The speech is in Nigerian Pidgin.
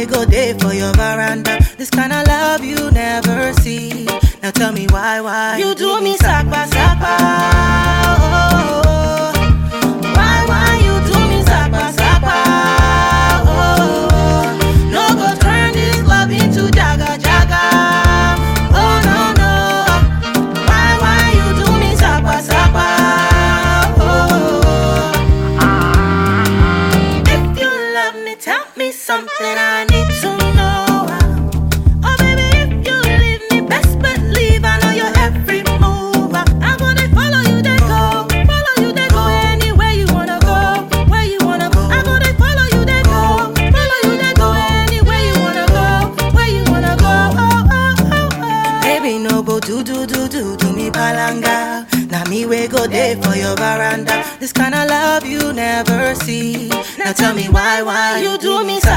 go there for your veranda. This kind of love you never see. Now tell me why, why You do me sakpa sakpa. Oh, why why you do me sakpa sakpa? Oh, no go turn this love into jaga jaga. Oh no no, why why you do me sakpa sakpa? Oh, if you love me, tell me something I need to know. Oh baby, if you leave me, best believe I know your every move. I'm gonna follow you, then go, follow you, then go anywhere you wanna go, where you wanna go. I'm gonna follow you, then go, follow you, then go anywhere you wanna go, where you wanna go. Oh oh oh oh. Baby, no go do do do do do me palanga. Now me we go there for your veranda. This kind of love you never see. Now tell me why, why You do me